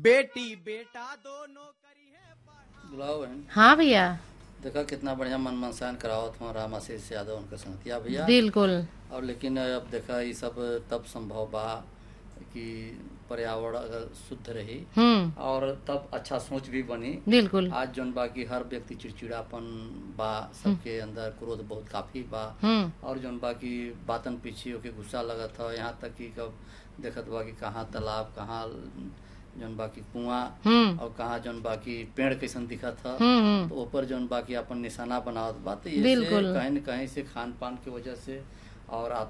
बेटी बेटा दोनों करी है पढ़ाई। बुलाओ बहन हाँ भैया देखा कितना बढ़िया मन मनसान करावत हूँ राम आशीष यादव उनके संगतिया भैया बिल्कुल और लेकिन अब देखा ये सब तब संभव बा कि पर्यावरण अगर शुद्ध रही हम्म और तब अच्छा सोच भी बनी बिल्कुल आज जौन बा कि हर व्यक्ति चिड़चिड़ापन बा सबके अंदर क्रोध बहुत काफी बा हम्म और जौन बा कि बातन पीछे होके गुस्सा लगत ह यहाँ तक कि कब देखत बा कि कहाँ तालाब कहाँ जौन बा कि कुआं हम्म और कहाँ जौन बा कि पेड़ कैसन दिखत ह हम्म हम्म तो ऊपर जौन बा कि अपन निशाना बनावत बा तो ये बिल्कुल। कहीं न कहीं से खान पान की वजह से और